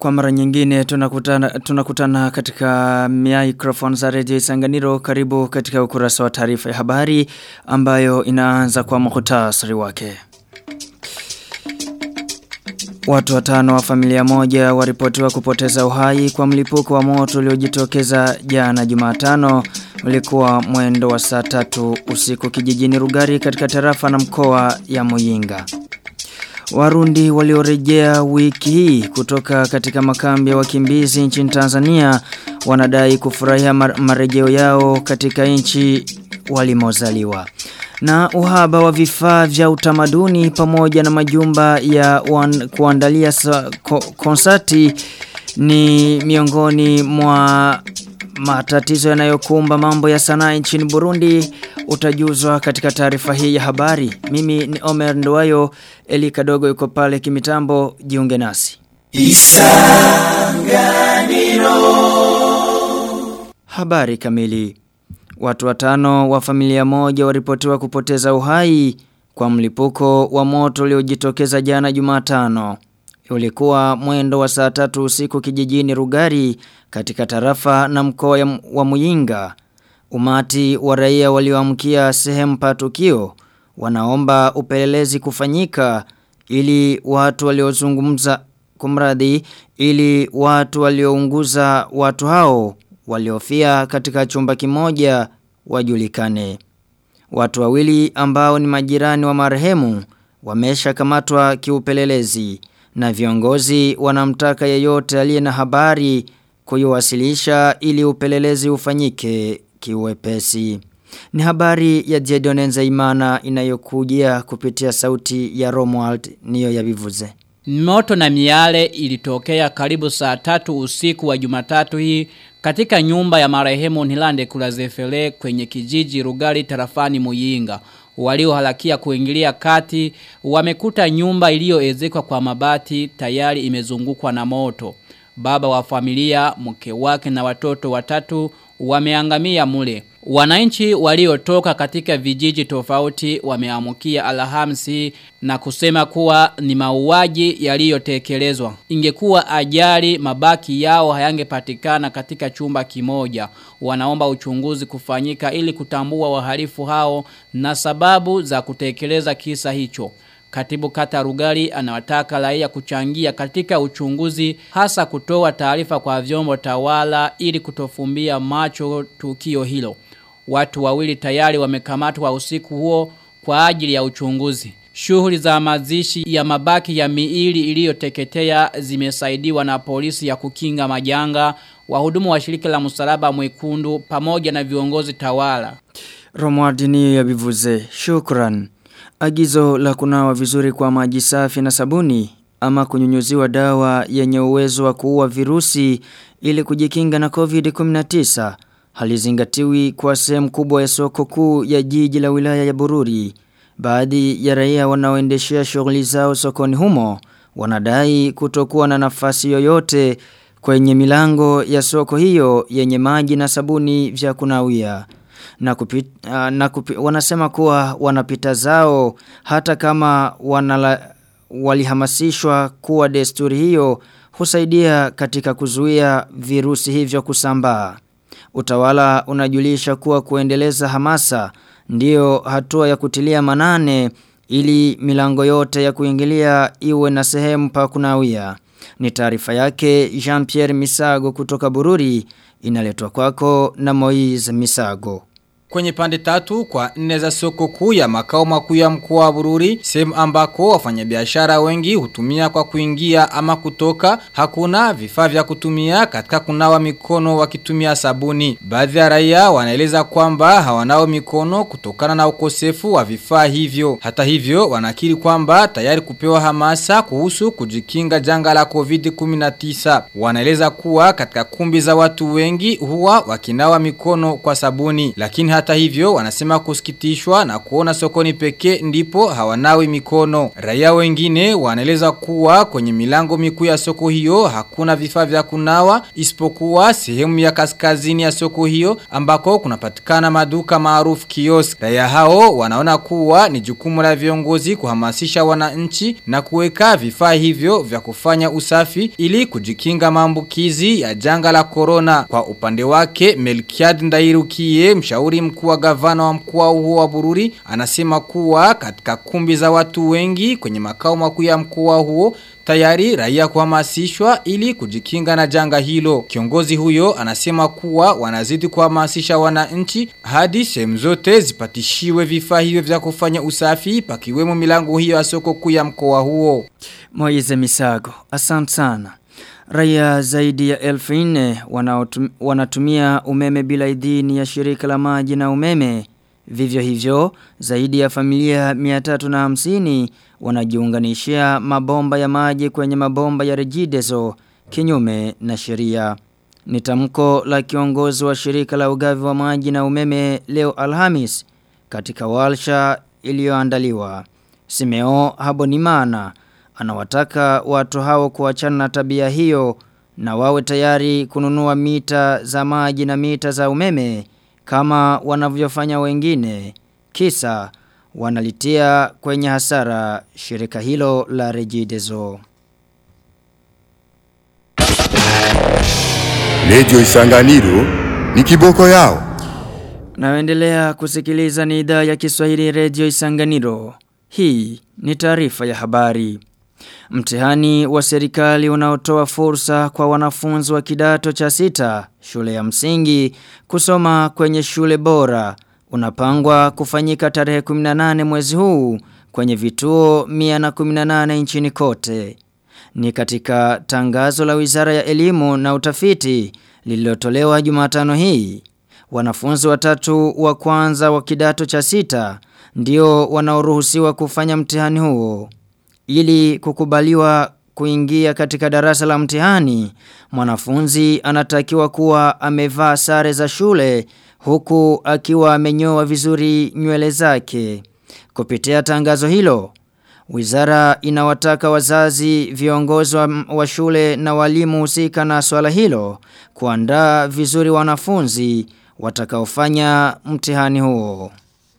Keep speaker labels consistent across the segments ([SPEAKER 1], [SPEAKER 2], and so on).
[SPEAKER 1] Kwa mara nyingine tunakutana, tunakutana katika microphone za Radio Isanganiro karibu katika ukurasa wa taarifa ya habari ambayo inaanza kwa muhtasari wake. Watu watano wa familia moja waripotiwa kupoteza uhai kwa mlipuko wa moto uliojitokeza jana Jumatano ulikuwa mwendo wa saa tatu usiku kijijini Rugari katika tarafa na mkoa ya Muyinga. Warundi waliorejea wiki hii kutoka katika makambi ya wakimbizi nchini Tanzania wanadai kufurahia marejeo yao katika nchi walimozaliwa. Na uhaba wa vifaa vya utamaduni pamoja na majumba ya wan, kuandalia ko, konsati ni miongoni mwa matatizo yanayokumba mambo ya sanaa nchini Burundi utajuzwa katika taarifa hii ya habari. Mimi ni Omer Nduwayo, Eli Kadogo yuko pale kimitambo, jiunge nasi. Isanganiro Habari kamili Watu watano wa familia moja waripotiwa kupoteza uhai kwa mlipuko wa moto uliojitokeza jana Jumatano. Ulikuwa mwendo wa saa tatu usiku kijijini Rugari katika tarafa na mkoa wa Muyinga. Umati wa raia walioamkia sehemu pa tukio wanaomba upelelezi kufanyika ili watu waliozungumza kumradhi ili watu waliounguza watu hao waliofia katika chumba kimoja wajulikane. Watu wawili ambao ni majirani wa marehemu wamesha kamatwa kiupelelezi na viongozi wanamtaka yeyote aliye na habari kuiwasilisha ili upelelezi ufanyike kiwepesi. Ni habari ya Jedonenza Imana inayokujia kupitia sauti ya Romuald niyo ya bivuze.
[SPEAKER 2] Moto na miale ilitokea karibu saa tatu usiku wa jumatatu hii katika nyumba ya marehemu Nilande Kulazefele kwenye kijiji Rugari tarafani Muyinga. Waliohalakia kuingilia kati wamekuta nyumba iliyoezekwa kwa mabati tayari imezungukwa na moto. Baba wa familia, mke wake na watoto watatu wameangamia mule. Wananchi waliotoka katika vijiji tofauti wameamukia alhamsi na kusema kuwa ni mauaji yaliyotekelezwa. Ingekuwa ajali mabaki yao hayangepatikana katika chumba kimoja. Wanaomba uchunguzi kufanyika ili kutambua wahalifu hao na sababu za kutekeleza kisa hicho. Katibu kata Rugari anawataka raia kuchangia katika uchunguzi hasa kutoa taarifa kwa vyombo tawala ili kutofumbia macho tukio hilo. Watu wawili tayari wamekamatwa usiku huo kwa ajili ya uchunguzi. Shughuli za mazishi ya mabaki ya miili iliyoteketea zimesaidiwa na polisi ya kukinga majanga, wahudumu wa shirika la msalaba mwekundu pamoja na viongozi tawala.
[SPEAKER 1] Romualdini ya bivuze. Shukran. Agizo la kunawa vizuri kwa maji safi na sabuni ama kunyunyuziwa dawa yenye uwezo wa kuua virusi ili kujikinga na COVID-19 halizingatiwi kwa sehemu kubwa ya soko kuu ya jiji la wilaya ya Bururi. Baadhi ya raia wanaoendeshea shughuli zao sokoni humo wanadai kutokuwa na nafasi yoyote kwenye milango ya soko hiyo yenye maji na sabuni vya kunawia na, kupit, uh, na kupi, wanasema kuwa wanapita zao hata kama wanala, walihamasishwa kuwa desturi hiyo husaidia katika kuzuia virusi hivyo kusambaa. Utawala unajulisha kuwa kuendeleza hamasa ndiyo hatua ya kutilia manane ili milango yote ya kuingilia iwe na sehemu pa kunawia. Ni taarifa yake Jean-Pierre Misago kutoka Bururi inaletwa kwako na Moise Misago.
[SPEAKER 3] Kwenye pande tatu kwa nne za soko kuu ya makao makuu ya mkoa wa Bururi, sehemu ambako wafanyabiashara wengi hutumia kwa kuingia ama kutoka, hakuna vifaa vya kutumia katika kunawa mikono wakitumia sabuni. Baadhi ya raia wanaeleza kwamba hawanao mikono kutokana na ukosefu wa vifaa hivyo. Hata hivyo wanakiri kwamba tayari kupewa hamasa kuhusu kujikinga janga la COVID-19. Wanaeleza kuwa katika kumbi za watu wengi huwa wakinawa mikono kwa sabuni, lakini hata hivyo wanasema kusikitishwa na kuona sokoni pekee ndipo hawanawi mikono. Raia wengine wanaeleza kuwa kwenye milango mikuu ya soko hiyo hakuna vifaa vya kunawa isipokuwa sehemu ya kaskazini ya soko hiyo ambako kunapatikana maduka maarufu kiosk. Raia hao wanaona kuwa ni jukumu la viongozi kuhamasisha wananchi na kuweka vifaa hivyo vya kufanya usafi ili kujikinga maambukizi ya janga la corona. Kwa upande wake Melkiad Ndairukie mshauri mkuu wa gavana wa mkoa huo wa Bururi anasema kuwa katika kumbi za watu wengi kwenye makao makuu ya mkoa huo tayari raia kuhamasishwa ili kujikinga na janga hilo. Kiongozi huyo anasema kuwa wanazidi kuhamasisha wananchi hadi sehemu zote zipatishiwe vifaa hivyo vya kufanya usafi pakiwemo milango hiyo ya soko kuu ya mkoa huo.
[SPEAKER 1] Moize Misago, asante sana. Raia zaidi ya elfu nne wanatumia umeme bila idhini ya shirika la maji na umeme. Vivyo hivyo, zaidi ya familia 350 wanajiunganishia mabomba ya maji kwenye mabomba ya rejidezo kinyume na sheria. Ni tamko la kiongozi wa shirika la ugavi wa maji na umeme leo Alhamis katika walsha iliyoandaliwa. Simeo Habonimana anawataka watu hao kuachana na tabia hiyo na wawe tayari kununua mita za maji na mita za umeme kama wanavyofanya wengine kisa wanalitia kwenye hasara shirika hilo la Regideso.
[SPEAKER 4] Radio Isanganiro ni kiboko yao.
[SPEAKER 1] Naendelea kusikiliza ni idhaa ya Kiswahili Radio Isanganiro. Hii ni taarifa ya habari. Mtihani wa serikali unaotoa fursa kwa wanafunzi wa kidato cha sita shule ya msingi kusoma kwenye shule bora unapangwa kufanyika tarehe 18 mwezi huu kwenye vituo 118 nchini kote. Ni katika tangazo la Wizara ya Elimu na Utafiti lililotolewa Jumatano hii. Wanafunzi watatu wa kwanza wa kidato cha sita ndio wanaoruhusiwa kufanya mtihani huo. Ili kukubaliwa kuingia katika darasa la mtihani, mwanafunzi anatakiwa kuwa amevaa sare za shule huku akiwa amenyoa vizuri nywele zake. Kupitia tangazo hilo, Wizara inawataka wazazi, viongozi wa, wa shule na walimu husika na swala hilo kuandaa vizuri wanafunzi watakaofanya mtihani huo.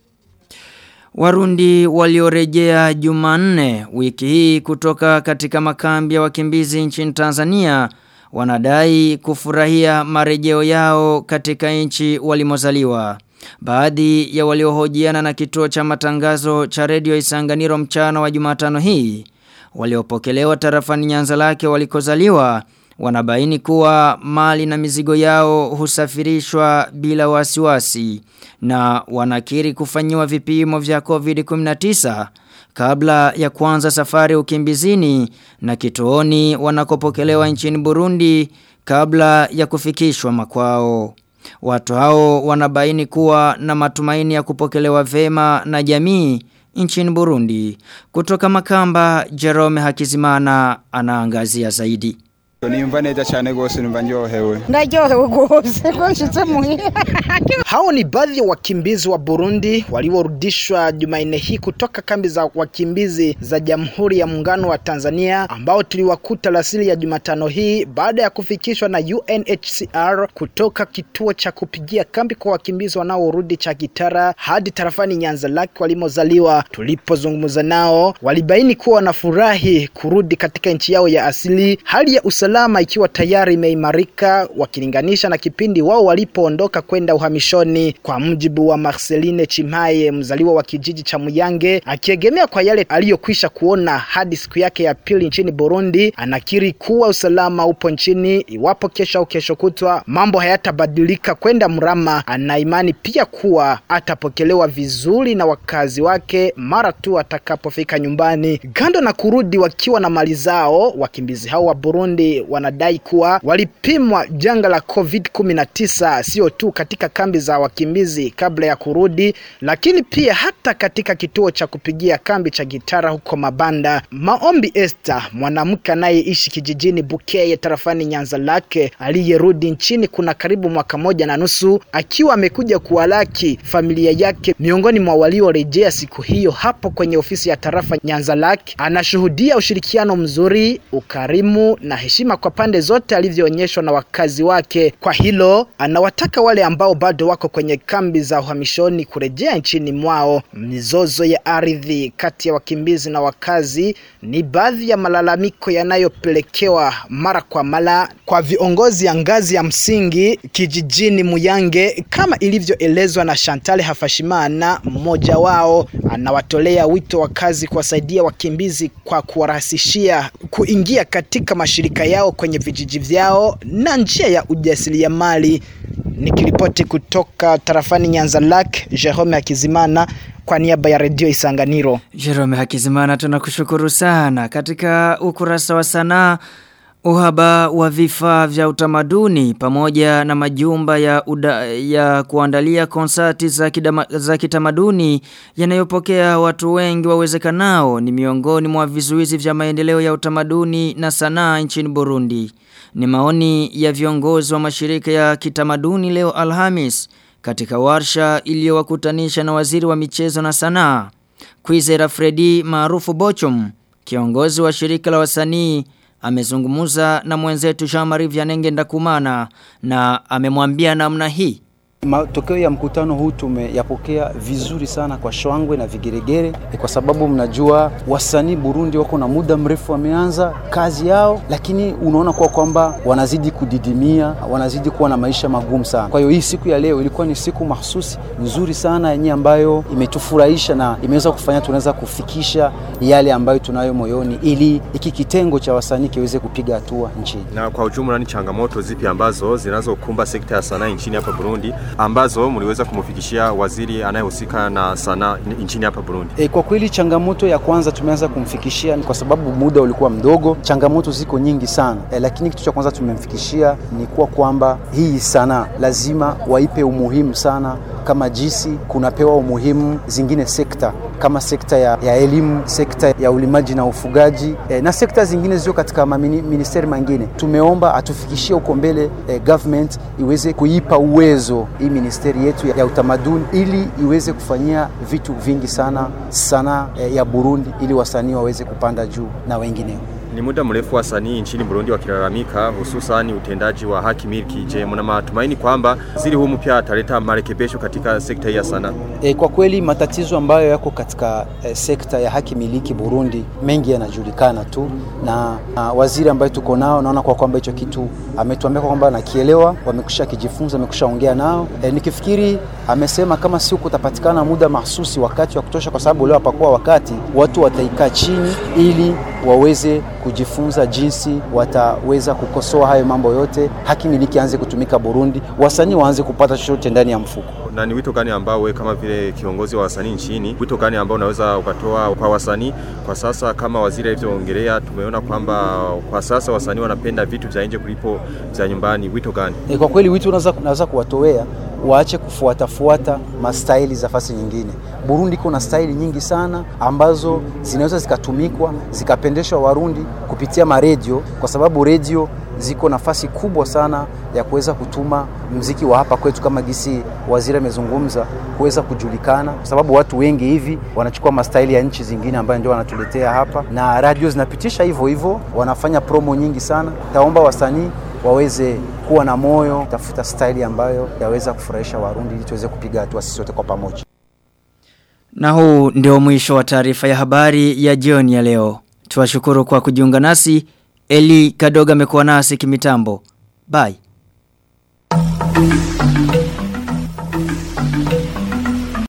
[SPEAKER 1] Warundi waliorejea Jumanne wiki hii kutoka katika makambi ya wakimbizi nchini Tanzania wanadai kufurahia marejeo yao katika nchi walimozaliwa. Baadhi ya waliohojiana na kituo cha matangazo cha redio Isanganiro mchana wa Jumatano hii waliopokelewa tarafani Nyanza lake walikozaliwa wanabaini kuwa mali na mizigo yao husafirishwa bila wasiwasi na wanakiri kufanyiwa vipimo vya COVID-19 kabla ya kuanza safari ukimbizini na kituoni wanakopokelewa nchini Burundi kabla ya kufikishwa makwao. Watu hao wanabaini kuwa na matumaini ya kupokelewa vema na jamii nchini Burundi. Kutoka Makamba, Jerome Hakizimana anaangazia zaidi.
[SPEAKER 5] Nimva neza cyane gose numva ndyohewe.
[SPEAKER 6] Ndaryohewe gose ko nshitse muhira.
[SPEAKER 7] Hao ni baadhi ya wakimbizi wa Burundi waliorudishwa Jumanne hii kutoka kambi za wakimbizi za Jamhuri ya Muungano wa Tanzania ambao tuliwakuta lasili ya Jumatano hii baada ya kufikishwa na UNHCR kutoka kituo cha kupigia kambi kwa wakimbizi wanaorudi cha Kitara hadi tarafani Nyanza Lake walimozaliwa. Tulipozungumza nao, walibaini kuwa wanafurahi kurudi katika nchi yao ya asili, hali ya usalama ikiwa tayari imeimarika wakilinganisha na kipindi wao walipoondoka kwenda uhamishoni. Kwa mjibu wa Marceline Chimaye, mzaliwa wa kijiji cha Muyange, akiegemea kwa yale aliyokwisha kuona hadi siku yake ya pili nchini Burundi, anakiri kuwa usalama upo nchini. Iwapo kesho au kesho kutwa mambo hayatabadilika kwenda mrama, ana imani pia kuwa atapokelewa vizuri na wakazi wake mara tu atakapofika nyumbani. Kando na kurudi wakiwa na mali zao, wakimbizi hao wa Burundi Burundi wanadai kuwa walipimwa janga la COVID-19 sio tu katika kambi za wakimbizi kabla ya kurudi, lakini pia hata katika kituo cha kupigia kambi cha Gitara huko Mabanda. Maombi Esther, mwanamke anayeishi kijijini Bukeye tarafani Nyanza lake, aliyerudi nchini kuna karibu mwaka moja na nusu, akiwa amekuja kuwalaki familia yake miongoni mwa waliorejea siku hiyo hapo kwenye ofisi ya tarafa Nyanza lake, anashuhudia ushirikiano mzuri, ukarimu na heshima kwa pande zote alivyoonyeshwa na wakazi wake. Kwa hilo anawataka wale ambao bado wako kwenye kambi za uhamishoni kurejea nchini mwao. Mizozo ya ardhi kati ya wakimbizi na wakazi ni baadhi ya malalamiko yanayopelekewa mara kwa mara kwa viongozi ya ngazi ya msingi kijijini Muyange, kama ilivyoelezwa na Chantal Hafashimana, mmoja wao. Anawatolea wito wakazi kuwasaidia wakimbizi kwa kuwarahisishia kuingia katika mashirika yao kwenye vijiji vyao na njia ya ujasiriamali. Nikiripoti kutoka tarafani Nyanza Lake, Jerome Hakizimana kwa niaba ya redio Isanganiro.
[SPEAKER 1] Jerome Hakizimana tunakushukuru sana. Katika ukurasa wa sanaa uhaba wa vifaa vya utamaduni pamoja na majumba ya, uda, ya kuandalia konsati za, kidama, za kitamaduni yanayopokea watu wengi wawezekanao ni miongoni mwa vizuizi vya maendeleo ya utamaduni na sanaa nchini Burundi. Ni maoni ya viongozi wa mashirika ya kitamaduni leo Alhamis katika warsha iliyowakutanisha na waziri wa michezo na sanaa. Kwizera Fredi maarufu Bochum, kiongozi wa shirika la wasanii amezungumuza na mwenzetu Jean-Marie Vianenge Ndakumana na amemwambia namna hii.
[SPEAKER 8] Matokeo ya mkutano huu tumeyapokea vizuri sana kwa shwangwe na vigeregere, kwa sababu mnajua wasanii Burundi wako na muda mrefu wameanza kazi yao, lakini unaona kwa kwamba wanazidi kudidimia, wanazidi kuwa na maisha magumu sana. Kwa hiyo hii siku ya leo ilikuwa ni siku mahsusi nzuri sana yenye ambayo imetufurahisha na imeweza kufanya tunaweza kufikisha yale ambayo tunayo moyoni, ili hiki kitengo cha wasanii kiweze kupiga hatua nchini.
[SPEAKER 9] Na kwa ujumla, ni changamoto zipi ambazo zinazokumba sekta ya sanaa nchini hapa Burundi ambazo mliweza kumfikishia waziri anayehusika na sanaa nchini hapa Burundi?
[SPEAKER 8] E, kwa kweli changamoto ya kwanza tumeanza kumfikishia ni kwa sababu muda ulikuwa mdogo. Changamoto ziko nyingi sana e, lakini kitu cha kwanza tumemfikishia ni kuwa kwamba hii sanaa lazima waipe umuhimu sana kama jinsi kunapewa umuhimu zingine sekta kama sekta ya, ya elimu, sekta ya ulimaji na ufugaji e, na sekta zingine zio katika ministeri mengine. Tumeomba atufikishie huko mbele e, government iweze kuipa uwezo hii ministeri yetu ya, ya utamaduni ili iweze kufanyia vitu vingi sana sana e, ya Burundi ili wasanii waweze kupanda juu na wengineo.
[SPEAKER 9] Ni muda mrefu wasanii nchini Burundi wakilalamika hususan utendaji wa haki miliki. Je, mna matumaini kwamba waziri huu mpya ataleta marekebisho katika sekta hii ya sanaa?
[SPEAKER 8] E, kwa kweli matatizo ambayo yako katika e, sekta ya haki miliki Burundi mengi yanajulikana tu na, na waziri ambaye tuko nao naona kwa kwamba hicho kitu ametuambia kwamba nakielewa, wamekusha kijifunza, wamekusha ongea nao. E, nikifikiri amesema kama si kutapatikana muda mahsusi, wakati wa kutosha, kwa sababu leo hapakuwa wakati, watu wataikaa chini ili waweze kujifunza jinsi wataweza kukosoa hayo mambo yote, haki miliki anze kutumika Burundi, wasanii waanze kupata chochote ndani ya mfuko.
[SPEAKER 9] Na ni wito gani ambao wewe kama vile kiongozi wa wasanii nchini, wito gani ambao unaweza ukatoa kwa wasanii kwa sasa? Kama waziri alivyoongelea, tumeona kwamba kwa sasa wasanii wanapenda vitu vya nje kulipo vya nyumbani. Wito gani?
[SPEAKER 8] E, kwa kweli wito unaweza unaweza kuwatowea waache kufuatafuata mastaili za fasi nyingine. Burundi iko na staili nyingi sana ambazo zinaweza zikatumikwa zikapendeshwa Warundi kupitia maredio, kwa sababu redio ziko nafasi kubwa sana ya kuweza kutuma mziki wa hapa kwetu, kama gisi waziri amezungumza, kuweza kujulikana, kwa sababu watu wengi hivi wanachukua mastaili ya nchi zingine ambayo ndio wanatuletea hapa, na radio zinapitisha hivyo hivyo, wanafanya promo nyingi sana. Taomba wasanii waweze kuwa na moyo, tafuta staili ambayo yaweza kufurahisha Warundi ili tuweze kupiga hatua sisi wote kwa pamoja.
[SPEAKER 1] Na huu ndio mwisho wa taarifa ya habari ya jioni ya leo. Tuwashukuru kwa kujiunga nasi. Eli Kadoga amekuwa nasi kimitambo. Bye.